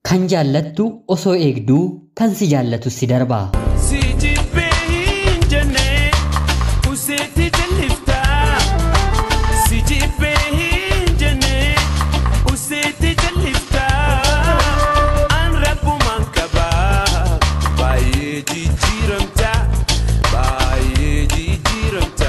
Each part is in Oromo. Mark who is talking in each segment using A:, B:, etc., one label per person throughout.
A: Kan jaallattu osoo eegduu kan si jaallatu si darba.
B: Si jibbee hin jenne useetti jalliftaa. Si jibbee hin jenne useetti jalliftaa. An rabbumaan qabaa baay'ee jijjiiramta baay'ee jijjiiramta.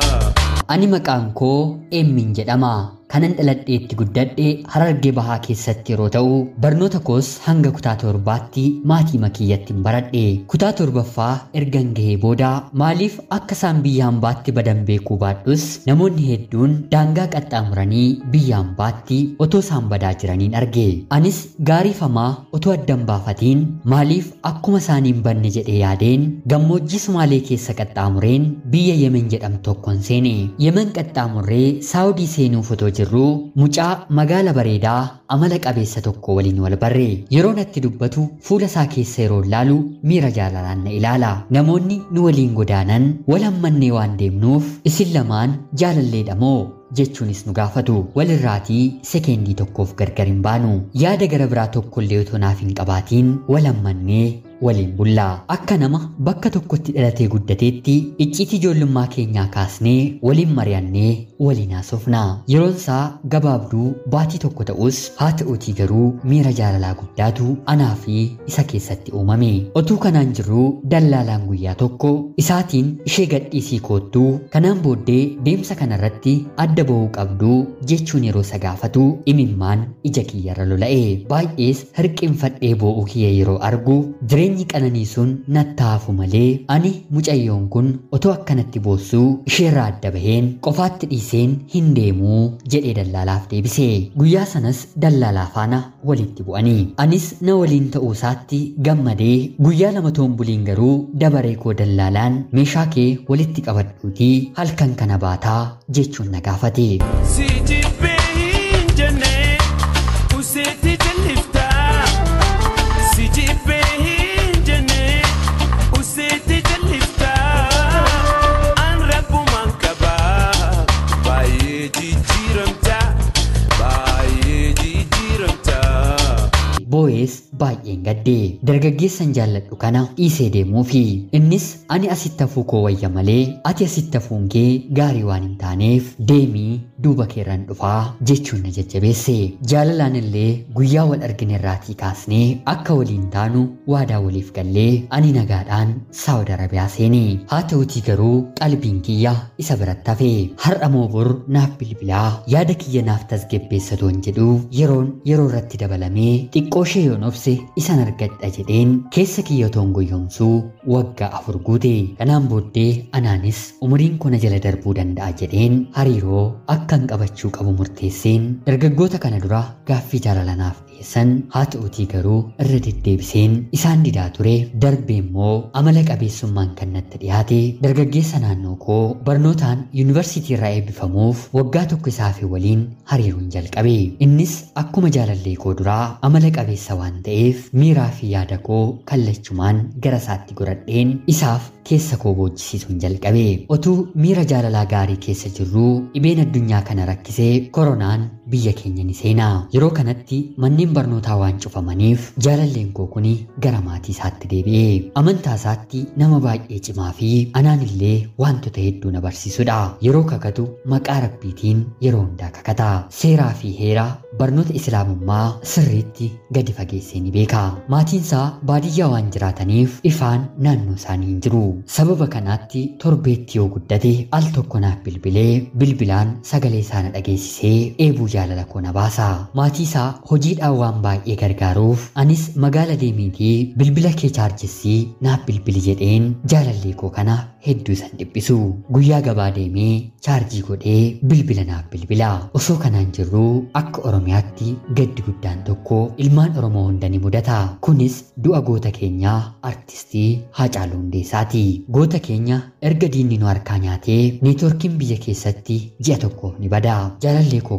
A: Ani maqaan koo Eemmin jedhama. Kanan dhaladheetti guddadhe harargee bahaa keessatti yeroo ta'u barnoota koos hanga kutaa torbaatti maatii makiyyattiin baradhe kutaa torbaffaa ergan gahee booda maaliif akka isaan biyya hambaatti badan beekuu baadhus namoonni hedduun daangaa qaxxaamuranii biyya hambaatti otoo isaan badaa jiraniin arge anis gaariifamaa otoo addan baafatiin maaliif akkuma isaaniin banne jedhee yaadeen gammoojjii sumaalee keessa qaxxaamureen biyya yemen jedhamtu tokkoon seene yemen qaxxaamurree saawudii seenuuf otoo jirru mucaa magaala bareedaa amala qabeessa tokko waliin wal barre yeroo natti dubbatu fuula isaa keessa yeroo ilaalu miira jaalalaan na ilaala namoonni nu waliin godaanan wal hammannee waan deemnuuf isin lamaan jaalalleedha moo jechuunis nu gaafatu walirraatii sekeendii tokkoof gargar hin baanu yaada gara biraa tokkollee otoo naaf hin qabaatiin wal hammannee waliin bullaa akka nama bakka tokkotti dhalatee guddateetti icciitii ijoollummaa keenyaa kaasnee waliin mari'annee waliin haasofna yeroon isaa gabaabduu baatii tokko ta'us haa ta'uutii garuu miira jaalalaa guddaatu anaa fi isa keessatti uumame otuu kanaan jirruu dallaalaan guyyaa tokko isaatiin ishee gadhiisii koottuu kanaan booddee deemsa kanarratti adda ba'uu qabduu jechuun yeroo isa gaafatu imimmaan ija kiyyarra lola'e baay'ees hirqinfadhee boo'uu kiyya yeroo argu jireenyi qananii sun nattaafu malee ani mucayyoon kun otoo akkanatti boossuu isheerraa adda baheen qofaatti dhiiseen hin deemuu jedhee dallaalaaf deebise guyyaa sanas dallaalaa faana walitti bu'anii anis na waliin ta'uu isaatti gammadee guyyaa lama toon buliin garuu dabaree koo dallaalaan meeshaa kee walitti qabadhuutii halkan kana baataa jechuun na gaafate.
B: Si jibbee hin jenne useetti jalliftaa. Si jibbee hin jenne useetti jalliftaa. An rabbumaan qabaa baay'ee jijjiiramta baay'ee jijjiiramta.
A: Boo'ees baay'een gaddee dargaggeessan jaalladhu kana dhiisee deemuufi innis ani asitti hafuu koo wayya malee ati asitti hafuun kee gaarii waan hin taaneef deemii duuba keerran dhufaa jechuun na jajjabeesse jaalalaan illee guyyaa wal argine irraatii kaasnee akka waliin taanu waadaa waliif gallee ani nagaadhaan saawud arabiyaa seene haa ta'utii garuu qalbiin kiyya isa biratti hafe har'a moo bor naaf bilbilaa yaada kiyya naaf tasgabbeessatoon jedhu yeroon yeroo irratti dabalamee xiqqoo ishee yoon obse isan argadha jedheen keessa kiyya toon goyyomsuu waggaa afur guute kanaan booddee anaanis umuriin kona jala darbuu danda'a jedheen hariiroo akkan qabachuu qabu murteesseen dargaggoota kana dura gaaffii jaalalanaaf dhiyeessan haa ta'utii garuu irra deddeebiseen isaan didaa ture darbe immoo amala qabeessummaan kan natti dhiyaate dargaggeessa naannoo koo barnootaan yuunivarsiitii irraa eebbifamuuf waggaa tokko isaa fi waliin hariiruun jalqabe innis akkuma jaalallee koo duraa amala qabeessa waan ta'eef miiraa fi yaada koo kallachumaan gara isaatti godhadheen isaaf keessa koo boojjisiisuun jalqabe otuu miira jaalalaa gaarii keessa jirruu dhibeen addunyaa kana rakkisee koronaan biyya keenya ni seenaa yeroo kanatti manneen barnootaa waan cufamaniif jaalalleen koo kuni gara maatii isaatti deebi'e amantaa isaatti nama baay'ee cimaa fi anaan illee wantoota hedduu na barsiisudha yeroo kakatu maqaa rabbiitiin yeroo hundaa kakata seeraa fi heera barnoota islaamummaa sirriitti gadi fageessee ni beeka maatiin isaa baadiyyaa waan jiraataniif ifaan naannoo isaanii hin jiru sababa kanaatti torbeetti yoo guddate al tokko naaf bilbilee bilbilaan sagalee isaa na dhageessisee eebuu jaalala koo na baasa maatii isaa hojiidhaan waan baay'ee gargaaruuf anis magaala deemiitii bilbila kee chaarjessii naaf bilbili jedheen jaalallee koo kana hedduu isan dhiphisu guyyaa gabaa deemee chaarjii godhee bilbila naaf bilbila osoo kanaan jirruu akka oromiyaatti gaddi guddaan tokko ilmaan oromoo hunda ni mudata kunis du'a goota keenyaa artistii Haacaaluu Hundeessaati goota keenya erga diinni nu harkaa nyaatee neetworkiin biyya keessatti ji'a tokkoof ni bada jaalallee koo kana waliin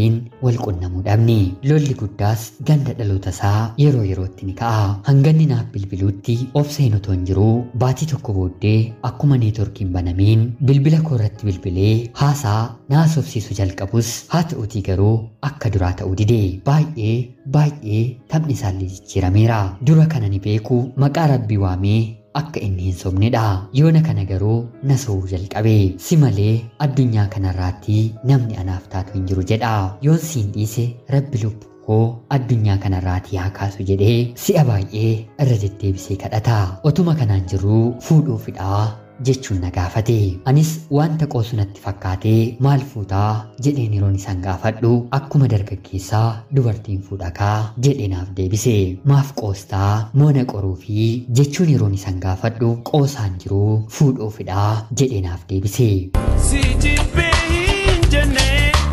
A: waliin wal qunnamuu dhabne lolli guddaas ganda dhaloota isaa yeroo yerootti ni ka'a hanganni naaf bilbiluutti obseen otoo hin jiruu baatii tokko booddee akkuma neetworkiin banamiin bilbila koo irratti bilbilee haasaa naasofsiisu jalqabus haa ta'utii garuu akka duraa ta'uu dide baay'ee baay'ee taphni isaallee jijjiirameera dura kana ni beeku maqaa rabbii waamee akka inni hin sobnedha yoona kana garuu na sobuu jalqabe si malee addunyaa kanarraatti namni anaaf taatu hin jiru jedha yoon siin dhiise rabbi lubbuu koo addunyaa kanarraatii haa kaasu jedhee si'a baay'ee irra deddeebisee kadhata otuma kanaan jiruu fuudhuufidhaa jechuun na gaafate anis wanta qoosu natti fakkaatee maal fuutaa jedheen yeroon isaan gaafadhu akkuma dargaggeessaa dubartiin fuudhakaa jedhee naaf deebise maaf qoostaa moona qoruu fi jechuun yeroon isaan gaafadhu qoosaan jiruu fuudhuufidhaa jedhee naaf deebise
B: Si jibbee hin jenne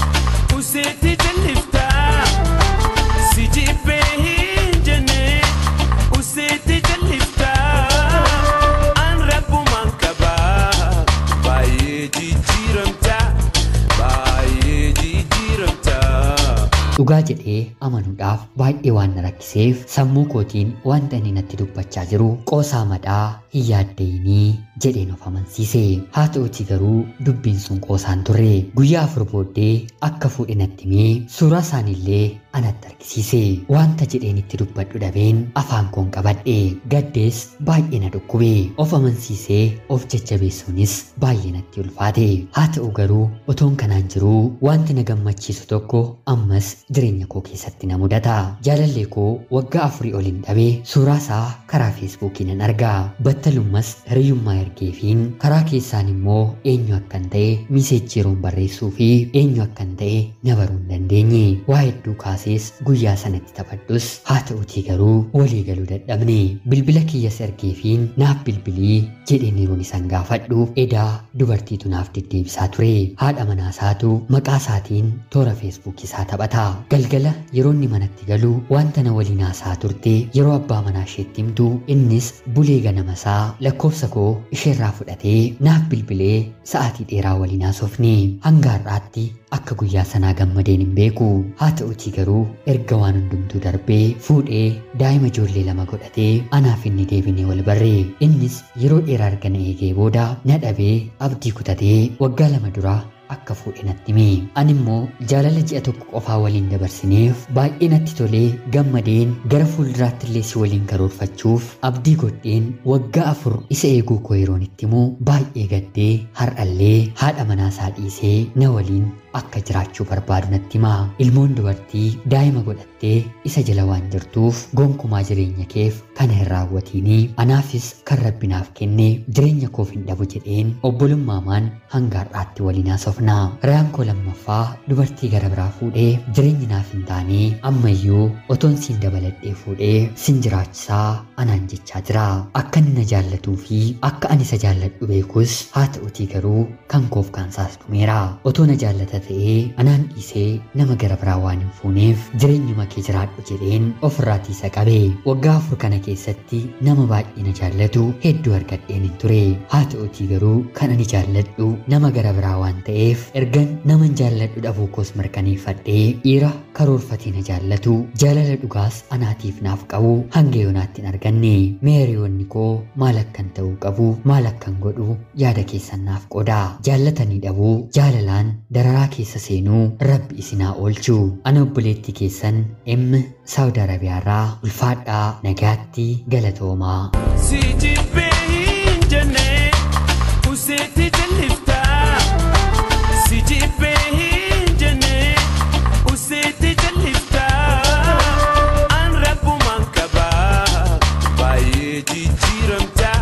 B: useetti jalliftaa. Si jibbee hin jenne useetti jalliftaa. An rabbumaan qabaa baay'ee jijjiiramtaa baay'ee jijjiiramtaa.
A: dhugaa jedhee amanuudhaaf baay'ee waan na rakkiseef sammuu kootiin wanta inni natti dubbachaa jiru qoosaa madhaa hin yaaddeenii jedheen of amansiise haa ta'uti garuu dubbiin sun qoosaan turre guyyaa afur booddee akka fuudhe natti himee suuraa isaaniillee anatti argisiise wanta jedheen itti dubbadhu dhabeen afaan koon qabadhe gaddees baay'ee na dhukkube of amansiisee of jajjabeessuunis baay'ee natti ulfaate haa ta'u garuu otoon kanaan jiruu wanti na gammachiisu tokko ammas jireenya koo keessatti na mudata jaalallee koo waggaa afurii oliin dhabee suuraa isaa karaa feesbuukii nan arga battalummas hiriyyummaa ergeefiin karaa keessaan immoo eenyu akkan ta'e miseejii yeroon barreessuu fi eenyu akkan ta'e na baruu hin dandeenye waa hedduu kaasees guyyaa sanatti taphadhus haa ta'utii garuu walii galuu dadhabne bilbila kiyyas ergeefiin naaf bilbilii jedheen yeroon isaan gaafadhu edaa dubartiitu naaf deddeebisaa ture haadha manaasaatu maqaa isaatiin toora feesbuukii isaa taphata galgala yeroo inni manatti galu wanta na waliin haasaa turte yeroo abbaa manaa isheetti himtu innis bulee ganamasaa lakkoofsa koo isheerraa fudhatee naaf bilbilee sa'aatii dheeraa waliin haasofne hanga har'aatti akka guyyaa sanaa gammadeen hin beeku haa ta'utii garuu erga waan hundumtuu darbee fuudhee daa'ima ijoollee lama godhatee anaaf inni deebinee wal barre innis yeroo dheeraa erga na eegee booda na dhabee abdii kutatee waggaa lama duraa akka fuudhe natti hime ani immoo jaalala ji'a tokko qofaa waliin dabarsineef baay'ee natti tolee gammadeen gara fuulduraatti illee si waliin karoorfachuuf abdii godheen waggaa afur isa eeguu koo yeroon itti himu baay'ee gaddee har'allee haadha manaasaa dhiisee na waliin akka jiraachuu barbaadu natti hima ilmoon dubartii daa'ima godhattee isa jala waan jirtuuf gonkumaa jireenya keef kana hin raawwatiinii anaafis kan rabbi naaf kenne jireenya koof hin dhabu jedheen obbolummaamaan hanga har'aatti waliin haasofna rayaan koo lammaffaa dubartii gara biraa fuudhee jireenyi naaf hin taane ammayyuu otoon siin dabaladhee fuudhee sin jiraachisaa anaan jechaa jira akka inni na jaallatuu fi akka ani isa jaalladhu beekus haa ta'utii garuu kan koof kaansaas dhumeera otoo na jaallata ta'ee anaan dhiisee nama gara biraa waan hin fuuneef jireenyuma kee jiraadhu jedheen ofirraatii isa qabe waggaa afur kana keessatti nama baay'ee na jaallatu hedduu argadheen hin ture haa ta'utii garuu kan ani jaalladhu nama gara biraa waan ta'eef ergan naman jaalladhu dhabuu koos mirkaneeffadhee dhiira karoorfatee na jaallatu jaalala dhugaas anaatiif naaf qabu hanga yoonaatti hin arganne meeriyoonni koo maal akkan ta'uu qabu maal akkan godhu yaada keessan naaf qoda jaallatanii dhabuu jaalalaan dararaa keessa seenuu rabbi isinaa oolchu ana obboleettii keessan emmi saawudi arabiyaarraa ulfaadhaa nagaatti galatoomaa
B: Si jibbee hin jenne useetti jalliftaa. Si jibbee hin jenne useetti jalliftaa. An rabbumaan qabaa baay'ee jijjiiramtaa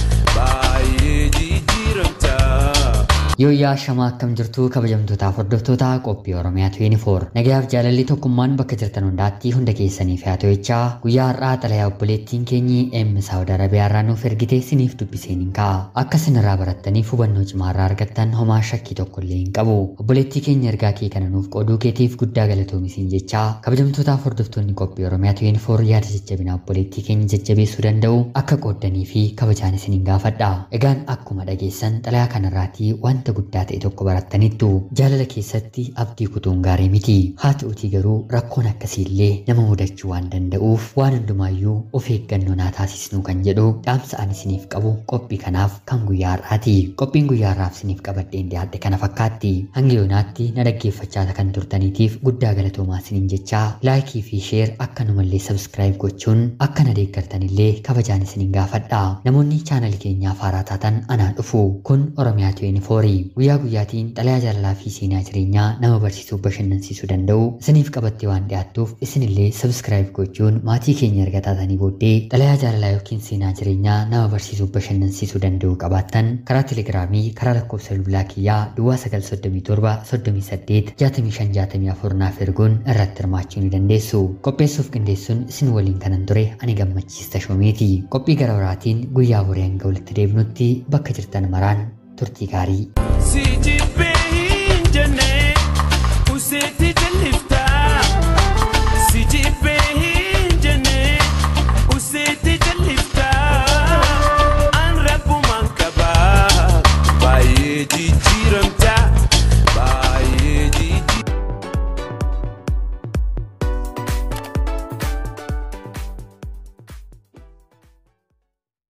B: baay'ee jijjiiramtaa.
A: Yooyyaa shamaa akkam jirtu kabajamtootaaf hordoftoota qophii Oromiyaa 24 nagayaaf jaalalli tokkummaan bakka jirtan hundaatti hunda keessaniif haa ta'u guyyaa har'aa xalayaa obboleettiin keenyi emmi saawud arabiyaarraa nuuf ergite siniif dubbiseen hin ka'a akka sinirraa barattaniif hubannoo cimaarraa argattan homaa shakkii tokko illee hin qabu obboleettii keenya ergaa kee kana nuuf qooduu keetiif guddaa galatoomiseen jechaa kabajamtootaaf hordoftoonni qophii Oromiyaa 24 yaada jajjabinaa obboleettii keenya jajjabeessuu danda'u akka qooddanii fi kabajaan isin hin gaafadha egaan akkuma dhageessan xalayaa kanarraatii wanti wanta guddaa ta'e tokko barattaniittu jaalala keessatti abdii kutuun gaarii miti haa ta'utii garuu rakkoon akkasiillee nama mudachuu waan danda'uuf waan hundumaayyuu of eeggannoo naa taasisnu kan jedhu dhaamsa ani isiniif qabu qophii kanaaf kan guyyaa har'aati qophiin guyyaa har'aaf isiniif qabadheen dhiyaadhe kana fakkaatti hanga yoonaatti na dhaggeeffachaa kan turtaniitiif guddaa galatoomaa isiniin jechaa laayikii fi sheer akkanumallee sabskiraayib gochuun akka na deeggartanillee kabajaan isiniin gaafadha namoonni chaanalii keenyaaf haaraa taatan anaa dhufu kun oromiyaa 24 guyyaa guyyaatiin xalayaa jaalalaa fi seenaa jireenyaa nama barsiisuu bashannansiisuu danda'u isiniif qabattee waan dhiyaattuuf isinillee sabskiraayib gochuun maatii keenya erga taatanii booddee xalayaa jaalalaa yookiin seenaa jireenyaa nama barsiisuu bashannansiisuu danda'u qabaattan karaa telegiraamii karaa lakkoofsa bilbilaa kiyyaa duwwaa 937 38 6564 naaf erguun irratti hirmaachuu ni dandeessu qopheessuuf qindeessuun isin waliin kanan ture ani gammachiista shoomeeti qophii gara biraatiin guyyaa boree hanga walitti deebinutti bakka jirtan maraan turtii gaarii.
B: Si jibbe